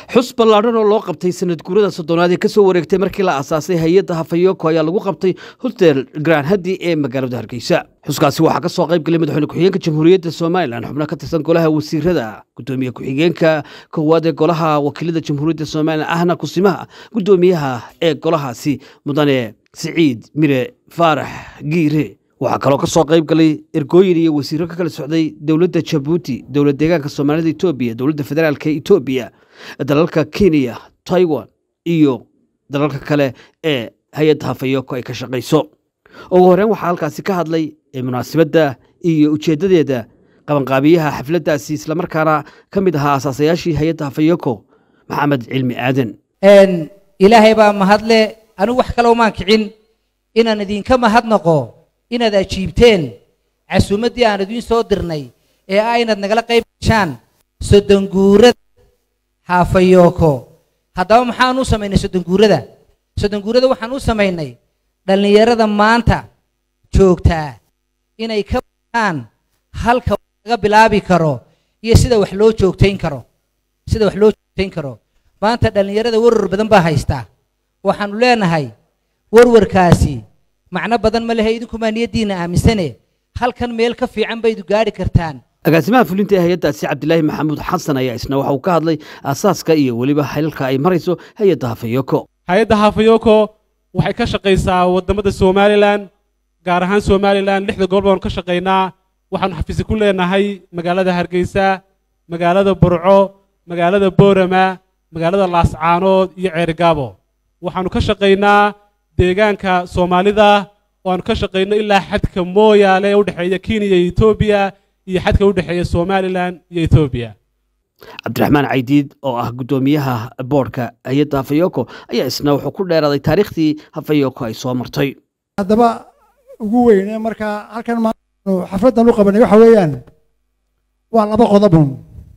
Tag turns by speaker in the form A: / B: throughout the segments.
A: xus ballaadhan oo loo qabtay sanad guurada soddonaad ee kasoo wareegtay markii la aasaasay hay-adda hafayoko ayaa lagu qabtay hotel grand hadi ee magaalada hargeysa xuskaasi waxaa ka soo qayb galay madaxweyne ku-xigeenka jamhuuriyadda somalilan xubno ka tirsan golaha wasiirada gudoomiye ku-xigeenka koowaad ee golaha wakiilada jamhuuriyadda somalilan ahna kusimaha gudoomiyaha ee golahaasi mudane siciid mire faarax giire waxaa kaloo ka soo qayb galay ergooyin iyo wasiiro ka kala socday dowladda jabuuti dowlad deegaanka soomaalida etoobiya dowladda federaalka etoobiya dalalka kenya taiwan iyo dalalka kale ee hay-adda hafayoko ay ka shaqayso ugu horeyn waxaa halkaasi ka hadlay munaasabadda iyo ujeeddadeeda qabanqaabiyaha xafladdaasi islamarkaana ka mid ahaa asaasayaashii hay-adda hafayoko maxamed cilmi aadan
B: ilaahay baa mahadle anigu wax kale umaan kicin inaan idinka mahadnaqo inaad ajiibteen casuumaddii aan idiin soo dirnay ee ah inaad nagala qayb gashaan soddonguurada haafayooko haddaba maxaan u samaynay soddonguurada soddonguurada waxaan u samaynay dhallinyarada maanta joogtaa inay ka bataan halka laga bilaabi karo iyo sida wax loo joogtayn karo sida wax loo joogtayn karo maanta dhallinyarada warwar badan baa haystaa waxaanu leenahay warwarkaasi macno badan ma lehe idinkumaa niyaddiinna aaminsane halkan meel ka fiican baydu gaadhi kartaan
A: agaasimaha fulinta ee hay-addaasi cabdilaahi maxamuud xasan ayaa isna waxa uu ka hadlay aasaaska iyo weliba xelalka ay marayso hay-adda hafayoko
C: hay-adda hafayoko waxay ka shaqaysaa waddamada somalilan gaar ahaan somalilan lixda gobol baanu ka shaqaynaa waxaanu xafiisi ku leenahay magaalada hargeysa magaalada burco magaalada boorama magaalada laascaanood iyo ceerigaabo waxaanu ka shaqaynaa deegaanka soomaalida oo aanu ka shaqayno ilaa xadka mooyaale ee u dhexeeya kenya iyo etoobiya iyo xadka u dhexeeya somalilan iyo etoobiya
A: cabdiraxmaan caydiid oo ah guddoomiyaha boordhka hay-adda hafayoko ayaa isna wuxuu ku dheeraaday taariikhdii hafayoko ay soo martay
D: haddaba ugu weyne markaa halkan maanu xafladdan u qabanay waxa weeyaan waa laba qodobun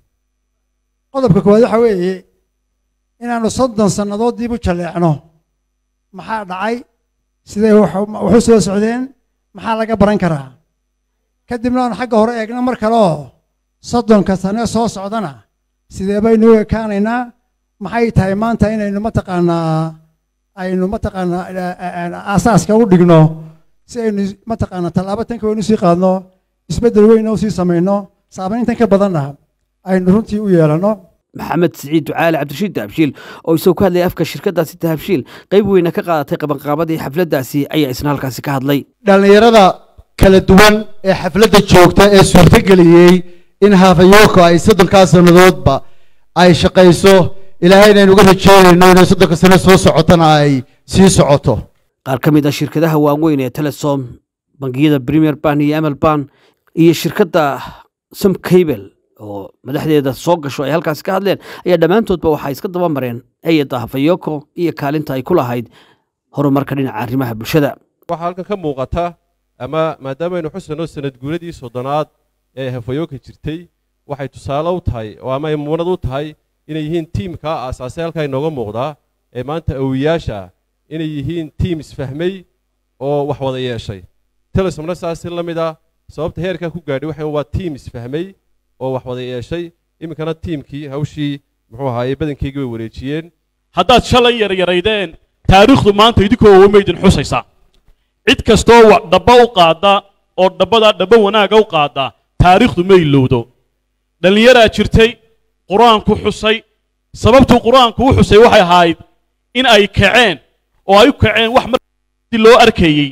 D: qodobka koowaad waxa weeye inaanu soddon sannadood dib u jaleecno maxaa dhacay sidee waxu soo socdeen maxaa laga baran karaa kadibna aanu xagga hore eegno mar kale oo soddonka sane soo socdana sidee baynu u ekaanaynaa maxay tahay maanta inaynu mataqaanaa aynu mataqaanaa aasaaska u dhigno si aynu mataqaanaa tallaabo tanka weynu sii qaadno isbeddel weyna u sii samayno saamayntan ka badanna aynu runtii u yeelanno
A: maxamed siciid ducaale cabdirashiid dahabshiil oo isagoo ka hadlayay afka shirkaddaasi dahabshiil qayb weyna ka qaadatay qabanqaabadii xafladdaasi ayaa isna halkaasi ka hadlay
E: dhallinyarada kala duwan ee xafladda joogta ee suurtogeliyey in hafayoko ay soddonkaa sannadoodba ay shaqayso ilaahay inaynu uga rajeynayno inay soddonka sano soo socotana ay sii socoto
A: qaar ka mid ah shirkadaha waaweyn ee telesom bangiyada premier ban iyo amal ban iyo shirkadda som cable oo madaxdeeda soo gasho ay halkaasi ka hadleen ayaa dhammaantoodba waxay iska daba mareen hay-adda hafayoko iyo kaalinta ay ku lahayd horumarka dhinaca arrimaha bulshada
F: waxaa halkan ka muuqata ama maadaamaynu xusano sanad guuradii soddonaad ee hafayooka jirtay waxay tusaale u tahay oo ama ay muunad u tahay inay yihiin tiimka aasaasay halkaa inooga muuqdaa ee maanta awiyaasha ah inay yihiin tiim isfahmay oo wax wada yeeshay telesomna saasi la mid ah sababta heerkaa ku gaadhay waxa waa tiim isfahmay oo wax wada yeeshay iminkana tiimkii hawshii muxuu ahaaye badankeygii way wareejiyeen
G: haddaad shalay yaryaraydeen taariikhdu maanta idinkoo wamaydin xusaysaa cid kastoo dhabba u qaadda oo dhabbadaa dhabba wanaaga u qaadda taariikhdu ma ilowdo dhallinyaraa jirtay qur-aanku xusay sababtuu qur-aanku u xusay waxay ahayd in ay kaceen oo ay u kaceen wax markii loo arkayey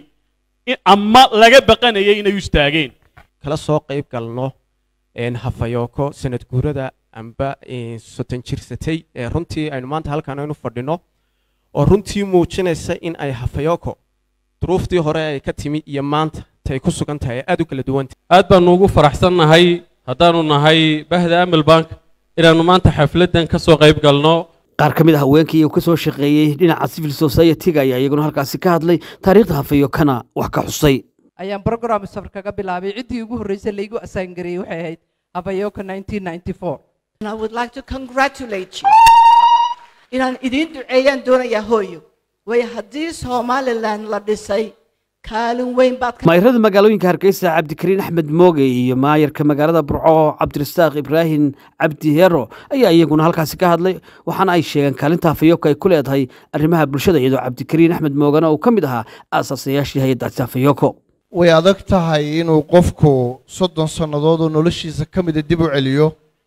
G: ama laga baqanayay inay u istaageen
H: kala soo qayb galno hafayoko sanad guurada amba soton jirsatay ee runtii aynu maanta halkaan aynu fadhino oo runtii muujinaysa in ay hafayoko duruuftii hore ay ka timi iyo maanta tay ku sugan tahay aad u kala duwanta
I: aad baanu ugu faraxsannahay haddaanu nahay bahda amal bank inaannu maanta xafladdan ka soo qayb galno
A: qaar ka mid a haweenkii uu ka soo shaqeeyey dhinaca civil society-ga ayaa iyaguna halkaasi ka hadlay taariikhda hafayokana wax ka xusay
J: ayaan program safar kaga bilaabay ciddii ugu horreysay laygu assign gareeyey waxay ahayd hafayoko 1994
K: I would like to congratulate you. inaan idiin duceeyaan doonayaa hooyo waayo haddii somalilan la dhisay kaalin weyn baad ka
A: maayarada magaalooyinka hargeysa cabdikariin axmed mooge iyo maayarka magaalada burco cabdirasaaq ibraahim cabdi heero ayaa iyaguna halkaasi ka hadlay waxaana ay sheegeen kaalinta hafayoko ay ku leedahay arrimaha bulshada iyadoo cabdikariin axmed moogena uu ka mid ahaa aasaasayaashii hay-addaasi hafayoko
L: way adag tahay inuu qofku soddon sannadood oo noloshiisa ka mida dib u celiyo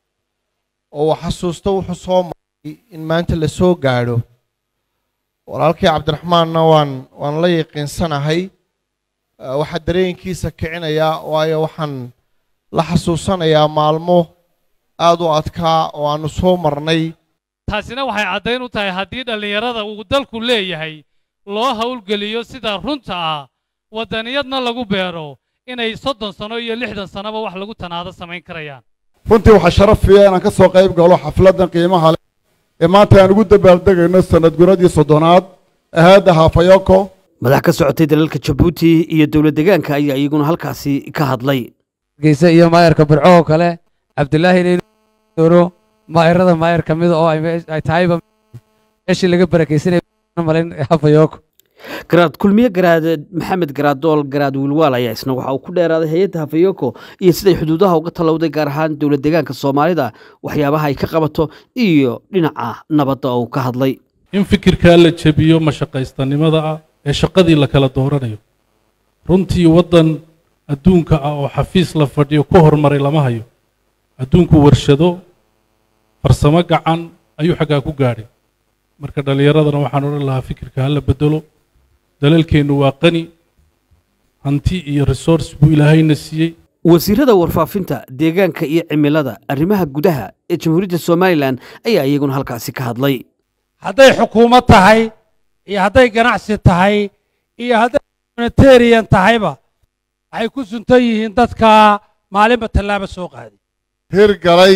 L: oo uu xasuusto wuxuu soo maray in maanta la soo gaadho walaalkii cabdiraxmaanna waan waan la yaqiinsanahay Eh, waxaa dareenkiisa kicinayaa waayo waxaan la xasuusanayaa maalmo aad u adkaa oo aanu soo marnay
M: taasina waxay caddayn u tahay haddii dhallinyarada uu dalku leeyahay loo howlgeliyo sida runta ah waddaniyadna lagu beero inay soddon sano iyo lixdan sannoba wax lagu tanaado samayn karayaan
N: runtii waxaa sharaf fiya inaan ka soo qayb galo xafladdan qiimaha leh ee maanta aan ugu dabaaldegayno sanad guradii soddonaad ahaadda haafayoko
A: madax ka socotay dalalka jabuuti iyo dowlad deegaanka ayaa iyaguna halkaasi ka hadlay
O: hargeysa iyo maayarka burco oo kale cabdilaahi inaynu maayarada maayar ka mida oo ay me- ay tahayba meeshii laga barakaysanaya malayn hafayoko
A: garaad kulmiye garaad maxamed garaadool garaad wiilwaal ayaa isna waxa uu ku dheeraaday hay-adda hafayoko iyo siday xuduudaha uga tallowday gaar ahaan dowlad deegaanka soomaalida waxyaabaha ay ka qabato iyo dhinaca nabadda oo uu ka hadlay
P: in fikirkaa la jebiyo mashaqaystanimada ah ee shaqadii la kala dooranayo runtii waddan adduunka ah oo xafiis la fadhiyo ku horumaray lama hayo adduunku warshado farsamo gacan ayuu xaggaa ku gaadhay marka dhallinyaradana waxaan odhan lahaa fikirka ha la bedelo dalalkeennu waa qani hanti iyo resource buu ilaahayna siiyey
A: wasiirada warfaafinta deegaanka iyo cimilada arrimaha gudaha ee jamhuuriyadda somalilan ayaa iyaguna halkaasi ka hadlay
Q: hadday xukuumad tahay iyo hadday ganacsi tahay iyo hadday humanitarian tahayba waxay ku suntan yihiin dadka maalinba tallaabo soo qaaday
L: hirgalay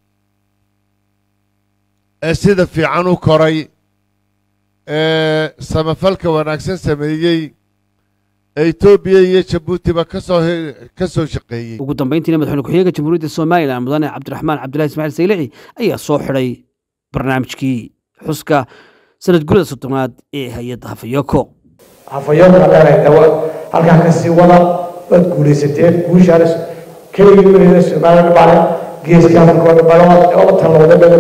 L: ee sida fiican u koray ee samafalka wanaagsan sameeyey ee etoobiya iyo jabuutiba ka soo he- ka soo shaqeeyey
A: ugu dambayntiina madaxweyne ku-xigeenka jamhuuriyadda somalilan mudane cabdiraxmaan cabdulahi ismaaciil saylici ayaa soo xidhay barnaamijkii xuska sanad gurida soddonaad ee hay-adda hafayoko
R: hafayooka dheer dawa halkaa ka sii wada waad guulaysateen guushaana keligii weligeeda somaliland bale geeska afrika oo dhan bale oo talowda dhan